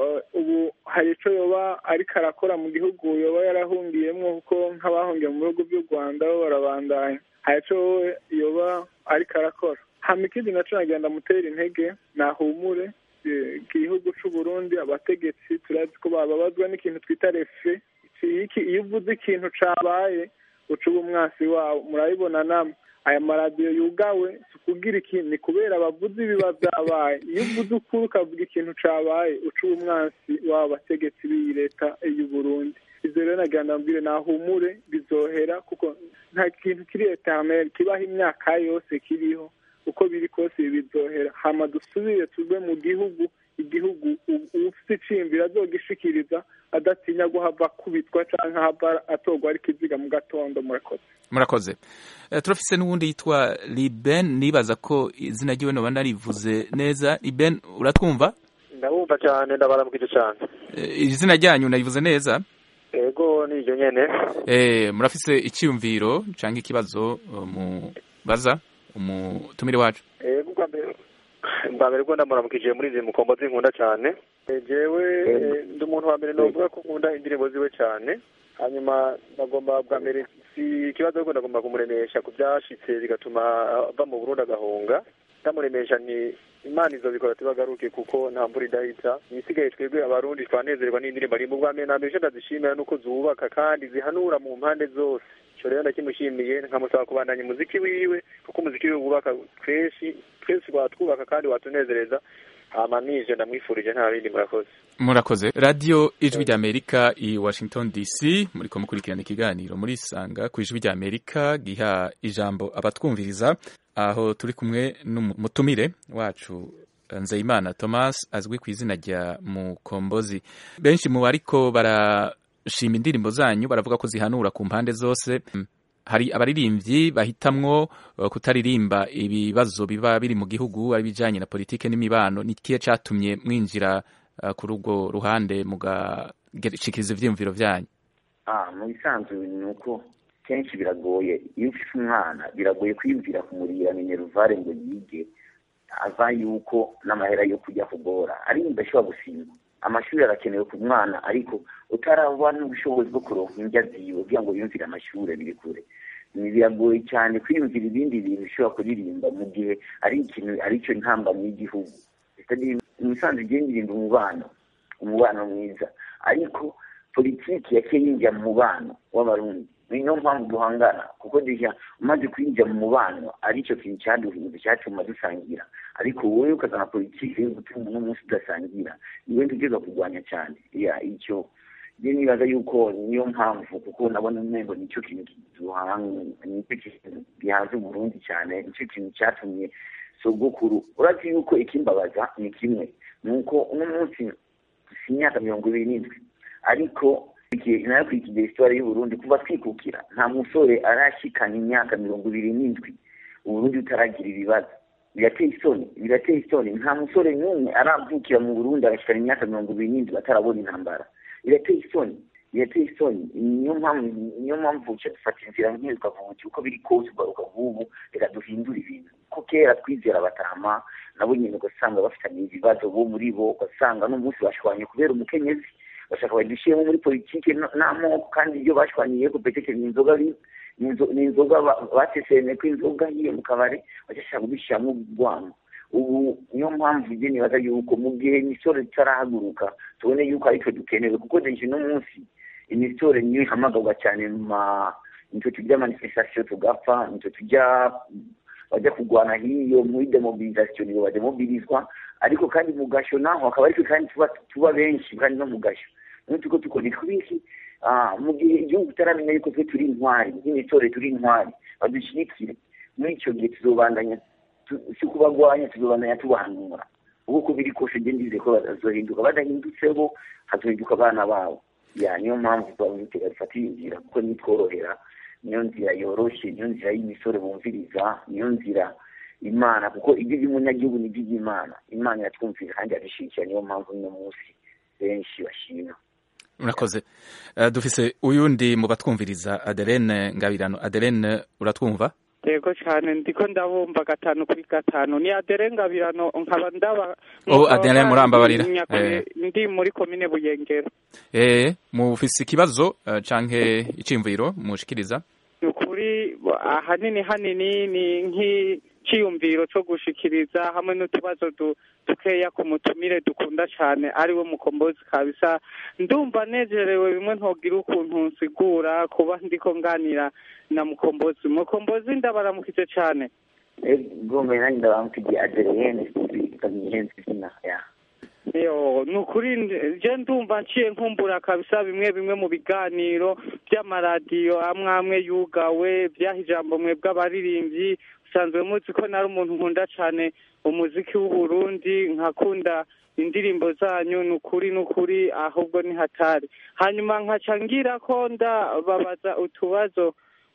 ubu hari icyo yoba ariko arakora mu gihugu yoba yarahungiyemo kuko nk'abahungiye mu bihugu by'u rwanda bo barabandanya hari icyo yoba ariko arakora hama ikindi naco nagenda mutera intege nahumure igihugu c'u Burundi abategetsi turazi ko bababazwa n'ikintu twita refe iki iyo uvuze ikintu cabaye uca uba umwasi wawo murabibona namwe aya maradiyo yugawe si ukugira ikintu ni kubera abavuzi biba byabaye iyo uvuze ukuri ukavuga ikintu cabaye uca uba umwasi w'abo bategetsi b'iyi leta y'u Burundi ivyo rero nagira ndabwire nahumure bizohera kuko nta kintu kiri eternel kibaho imyaka yose kiriho uko biri kose bizohera hama dusubire tuve mu gihugu igihugu ufite iciyumviro azogishikiriza adatinya guhava akubitwa canke hava atorwa ari kiziga mu gatondo murakoze murakoze uh, turafise n'uwundi yitwa liben nibaza ko izina ryiwe noba narivuze neza liben uratwumva ndabumva cyane ndabaramukije cyane uh, izina ryanyu narivuze neza ego ni iryo nyene eh murafise iciyumviro canke ikibazo uh, mubaza umutumire wacu ego bwa mbere bwa mbere bwo ndamuramukije muri izi mukombo zinkunda cyane jewe ndi umuntu wa mbere novuga ko nkunda indirimbo ziwe cyane hanyuma nagomba bwa mbere si ikibazo ahubwo ndagomba kumuremesha ku byashitse bigatuma ava mu burundi agahunga ndamuremesha ni imana izobikora tubagaruke kuko nta mvura idahita ibisigaye twebwe abarundi twanezerwa n'indirimbo ari mu bwa mbere na mbere icyo ndazishimira nuko zubaka kandi zihanura mu mpande zose ico rero ndakimushimiye nkamusaba kubandanya umuziki wiwe kuko umuziki wiwe wubaka twese twese watwubaka kandi watunezereza hama nije ndamwifurije nta bindi murakoze murakoze radiyo ijwi ry'amerika i washington dc muriko mukurikirana ikiganiro muri sanga ku ijwi ry'amerika giha ijambo abatwumviriza aho turi kumwe n'umutumire wacu nzeyimana thomas azwi ku izina rya mukombozi benshi mu bariko barashima indirimbo zanyu baravuga ko zihanura ku mpande zose hari abaririmbyi bahitamwo kutaririmba ibibazo biba biri mu gihugu ari bijanye na politike n'imibano ni kihe catumye mwinjira uh, kuri urwo ruhande mugashikiriza ivyiyumviro vyanyu ah mu bisanzwe ni uko kenshi biragoye iyo ufise umwana biragoye kwiyumvira kumurira mineruvare ngo yige ava yuko n'amahera yo kujya kugora ari ndashobora gusimba amashuri arakenewe ku mwana ariko utaraba n'ubushobozi bwo kuronka indya ziwe kugira ngo yumvire amashuri biri kure biragoye cyane kwiyumvira ibindi bintu ushobora kuririmba mu gihe ari ikintu aricyo ntambamyi y'igihugu imisanzu igiye ndirimba umubano umubano mwiza ariko politiki yaciye yinjira mu mubano w'abarundi niyo mpamvu duhangana kuko dushya umaze kwinjira mu mubano aricyo kintu cyaduhinze cyatuma dusangira ariko wowe ukazana politiki yo gutuma uno munsi udasangira niwe ntugeza kurwanya cyane icyo njye nibaza yuko niyo mpamvu kuko nabona umengo nicyo kintu nicyo kintu gihanze uburundi cyane nicyo kintu cyatumye sogokuru uretse yuko ikimbabaza ni kimwe ni uko uno munsi si imyaka mirongo ibiri n'indwi ariko nayo kwikigira isitwari y'uburundi kuva twikukira nta musore arashikana imyaka mirongo ibiri n'indwi uburundi butaragira ibibazo birateye isoni birateye isoni nta musore n'umwe aravukira mu burundi agashikana imyaka mirongo ibiri n'indwi atarabona intambara birateye isoni birateye isoni niyo mpamvu niyo mpamvu uca dufata inzira nk'iyo tukavuga uko biri kose ugaruka nk'ubu reka duhindure ibintu ko kera twizera abatama nabo nyine ugasanga bafitanye ibibazo bo muri bo ugasanga n'umunsi bashwanye kubera umukenyezi bashaka badushyiremo muri politiki n'amoko kandi ibyo bashwanyiye ko peteke ni inzoga ni inzoga baseseme ko inzoga hiyo mu kabari bashaka kubishyiramo urwamo ubu niyo mpamvu njye nibaza yuko mu gihe imisoro itarahaguruka tubone yuko aritwe dukenewe kuko deje uno munsi imisoro niyo ihamagarwa cyane mu ma nitwe tujya manifestation tugapfa nitwe tujya bajya kurwana hiyo muri demobilisation nibo bademobilizwa ariko kandi mu gasho naho hakaba ariko kandi tuba tuba benshi kandi no mu gasho niyo tuko tukora twinshi mu gihe igihugu tutaramenya yuko twe turi intwari nk'imisore turi intwari badushyigikire muri icyo gihe tuzobandanya si kubagwanya tuzobandanya tubahanura ubu uko biri kose njye ndize ko bazohinduka badahindutse bo hazohinduka abana babo ya niyo mpamvu twabitega dufata iyi nzira kuko nitworohera niyo nzira yoroshye niyo nzira y'imisore bumviriza niyo nzira imana kuko ibyo by'umunyagihugu ni iby'imana imana iratwumvira kandi yadushyigikiye niyo mpamvu uno munsi benshi bashima murakoze dufise uyundi mu batwumviriza aderene ngabirano aderene uratwumva yego cyane ndiko ndabumva gatanu kuri gatanu ni adere ngabirano nkaba ndaba ubu adere murambabarira ndi muri komine buyengero eh mufise ikibazo canke icimviro mushikiriza ni ukuri ahanini hanini ni nk'iciyumviro co gushikiriza hamwe n'utubazo dukeya ku mutumire dukunda cyane ariwe mukombozi kabisa ndumva nejerewe bimwe ntogira ukuntu nsigura kuba ndiko nganira na mukombozi mukombozi ndabaramukije cyane gome nanjye ndabamukigiye adereyene ikamyihenze izina ya yo ni ukuri je ndumva nciye nkumbura kabisa bimwe bimwe mu biganiro by'amaradiyo amwe amwe yugawe byaha ijambo mwe bw'abaririmbyi usanzwe muzi ko nari umuntu nkunda cyane umuziki w'uburundi nkakunda indirimbo zanyu ni ukuri ni ukuri ahubwo ni hatari hanyuma nkaca ngira ko ndababaza utubazo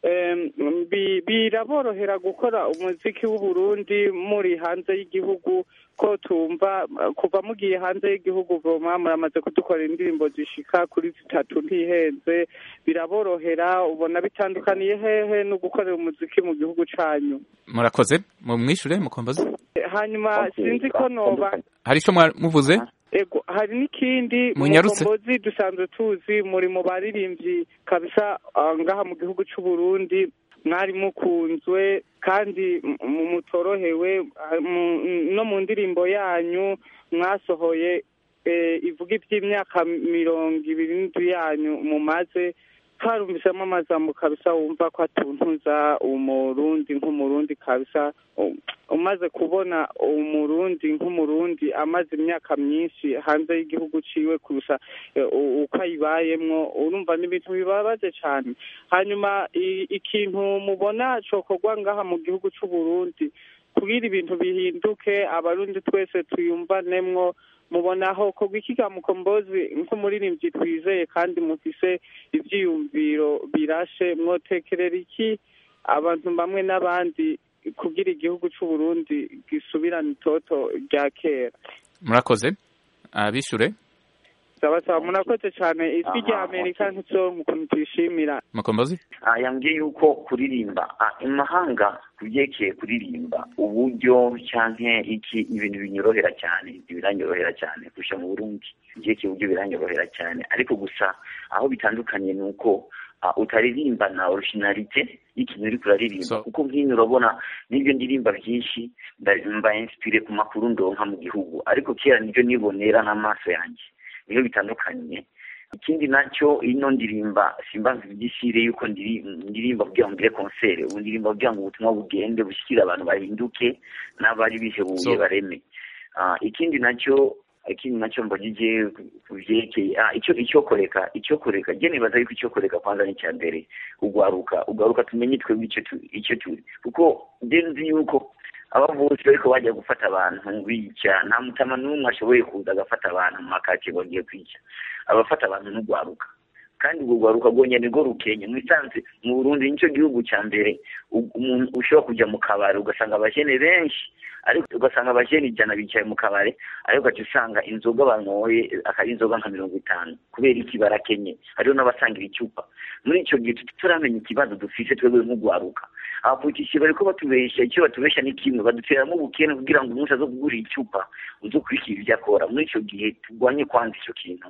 biraborohera gukora umuziki w'uburundi muri hanze y'igihugu ko tumva kuva mugiye hanze y'igihugu voma muramaze kudukorera indirimbo zishika kuri zitatu ntihenze biraborohera ubona bitandukaniye hehe no gukorera umuziki mu gihugu canyu murakoze mumwishure mukombozi hanyuma sinzi ko noba hari ico muvuze ego hari n'ikindi Munyarutse. mukombozi dusanzwe tuzi muri mu baririmbyi kabisa ah, ngaha mu gihugu c'u Burundi mwari mukunzwe kandi mu- mutorohewe ah, mu- no mu ndirimbo yanyu mwasohoye eh, ivuga ivy'imyaka mirongo ibiri n'indwi yanyu mumaze twarumvisemo amajambo kabisa wumva ko atuntuza umurundi nk'umurundi kabisa u- umaze kubona umurundi nk'umurundi amaze imyaka myinshi hanze y'igihugu ciwe kurusha eh, u- uko ayibayemwo urumva n'ibintu bibabaje cane hanyuma i- ikintu mubona cokorwa ngaha mu gihugu c'u Burundi kugira ibintu bihinduke abarundi twese tuyumvanemwo mubonaho kogwa ikiga mukombozi nk'umuririmbyi twizeye kandi mufise ivyiyumviro birashe mwotekerera iki abantu bamwe n'abandi kugira igihugu c'u Burundi gisubirane itoto rya kera murakoze abishure saba saba murakoze cane ijwi rya amerika ntituzonka ukuntu tuyishimira mukombozi Ah, yambwiye yuko kuririmba ah, imahanga kubyerekeye kuririmba uburyo canke iki ibintu binyorohera cyane biranyorohera cyane kurusha mu burundi kubyerekeye uburyo biranyorohera cyane ariko gusa aho bitandukanye ni uko ah, utaririmba na originalite y'ikintu uriko uraririmba kuko nk'ino urabona n'ibyo ndirimba byinshi nda- mba inspire ku makuru ndonka mu gihugu ariko kera nibyo nibonera n'amaso yanjye niyo bitandukanye ikindi nacyo ino ndirimba simba igisire yuko ndiri- ndirimba kugira ngo ngire konsere ubu ndirimba kugira ngo ubutumwa bugende bushyikire abantu bahinduke n'abari bihebuye So- bareme Ah, ikindi nacyo ikindi nacyo mbagije ku byerekeye ah, icyo icyokoreka icyokoreka je nibaza yuko icyokoreka kwanza ni icya mbere ugwaruka ugwaruka tumenye twebwe icyo tu- icyo turi kuko je nzi yuko aba bose bariko bajya gufata abantu bica nta mutama n'umwe ashoboye kuza agafata abantu mu makake bagiye kwica abafata abantu n'ugwaruka kandi ubwo gwaruka rwonyene rwo rukenya mwisanze mu burundi nicyo gihugu cya mbere u- umuntu ushobora kujya mu kabari ugasanga abajene benshi ariko ugasanga abajene ijana bicaye mu kabari ariko ugaca usanga inzoga banyoye akari inzoga nka mirongo itanu kubera iki barakenye hariho n'abasangira icupa muri icyo gihe turamenya ikibazo dufise twebwe nk'ugwaruka abapolitisi bariko batubesha icyo batubesha ni kimwe baduteramo ubukene kugira ngo umunsi azo kugura icupa uze ukurikira ibyo akora muri icyo gihe turwanye kwanza icyo kintu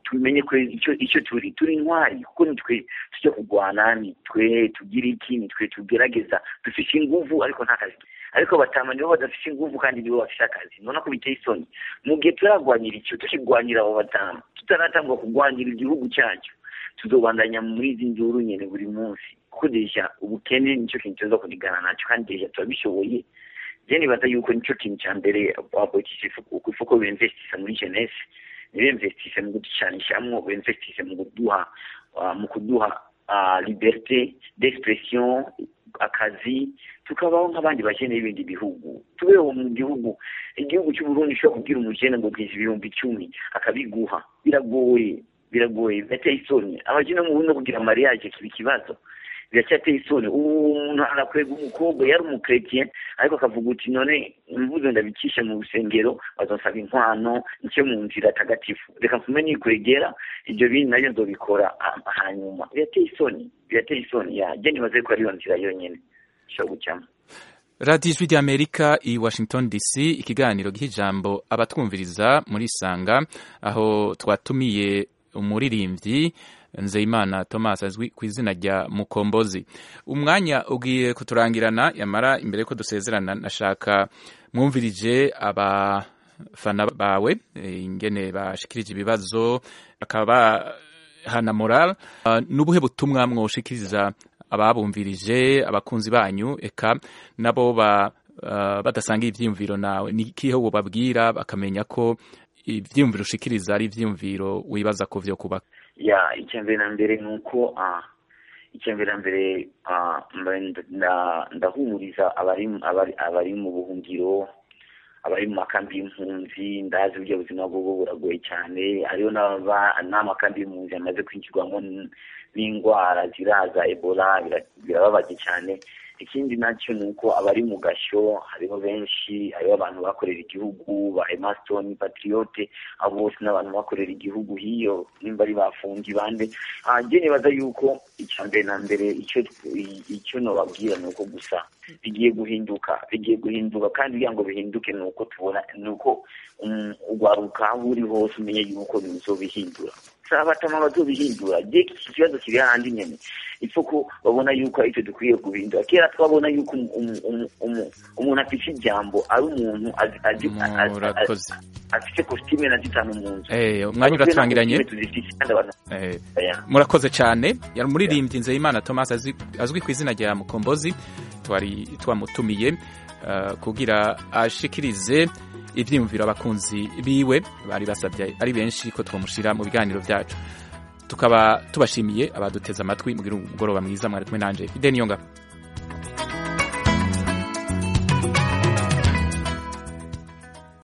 tumenye ko icyo icyo turi turi intwari kuko nitwe tujya kurwana nitwe tugira iki nitwe tugerageza dufite inguvu ariko nta kazi ariko batama nibo badafite inguvu kandi nibo bafite akazi nubona ko biteye isoni mu gihe turarwanira icyo tukirwanira abo batama tutaratangwa kurwanira igihugu cyacu tuzobandanya muri izi nduru nyene buri munsi kuko deja ubukene nicyo kintu tuza kunigana nacyo kandi deja turabishoboye je nibaza yuko nicyo kintu cya mbere abapolitisi ifuko bimvestisa muri jeunesse ntibimvestise mu kuducanishamwo bimvestise mu kuduha mu kuduha liberté d'expression akazi tukabaho nk'abandi bakene b'ibindi bihugu tubeho mu gihugu igihugu cy'uburundi ushobora kubwira umukene ngo bwiza ibihumbi icumi akabiguha biragoye biragoye birateye isoni abakene mu burundi kugira mariage kiba ikibazo biracyateye isoni ubu umuntu arakwega umukobwa yari umukretien ariko akavuga uti none mvuze ndabikishe mu rusengero bazonsaba inkwano nicyo mu nzira tagatifu reka mfume nikwegera ibyo bintu nabyo nzobikora hanyuma birateye isoni birateye isoni ya je nibaze ko ariyo nzira yonyene ishobora gucamo radiyo ijwi ry'amerika i washington dc ikiganiro giha ijambo abatwumviriza muri sanga aho twatumiye umuririmbyi nzeyimana thomas azwi ku izina rya mukombozi umwanya ugiye kuturangirana yamara imbere yuko dusezerana nashaka mwumvirije abafana bawe ingene bashikirije ibibazo bakaba bahana moral n'ubuhe butumwa mwoshikiriza ababumvirije abakunzi banyu eka nabo badasanga ibyiyumviro nawe ni ikihe babwira bakamenya ko ibyiyumviro ushikiriza ari ibyiyumviro wibaza ko byo kubaka ya icyambere na mbere ni uko icyambere na mbere ndahumuriza abari mu buhungiro abari mu makambi y'impunzi ndazi uburyo buzima bw'ubu buragoye cyane hariho n'amakambi y'impunzi yamaze kwinjirwamo n'indwara ziraza ebola birababaje cyane ikindi nacyo ni uko abari mu gashyo hariho benshi hariho abantu bakorera igihugu ba emasitoni patriyote abo bose n'abantu bakorera igihugu hiyo nimba ari bafungi bande njye nibaza yuko icya mbere na mbere icyo nobabwira ni uko gusa bigiye guhinduka bigiye guhinduka kandi kugira ngo bihinduke ni uko tubona ni uko ugwaruka aho uri hose umenye yuko bizobihindura abatama bazobihindura je iki kibazo kiri hahandi nyene ipfa ko babona yuko aricyo dukwiye guhindura kera twabona yuko umuntu afite ijambo ari umuntu afite kositime na zitanu mu nzu umwanya uraturangiranye murakoze cyane yari umuririmbyi nzeyimana thomas azwi ku izina rya mukombozi twari twamutumiye kugira ashikirize ibyiyumviro abakunzi biwe bari basabye ari benshi ko twamushyira mu biganiro byacu tukaba tubashimiye abaduteze amatwi mu mugoroba mwiza mwari kumwe nanjye fide niyonga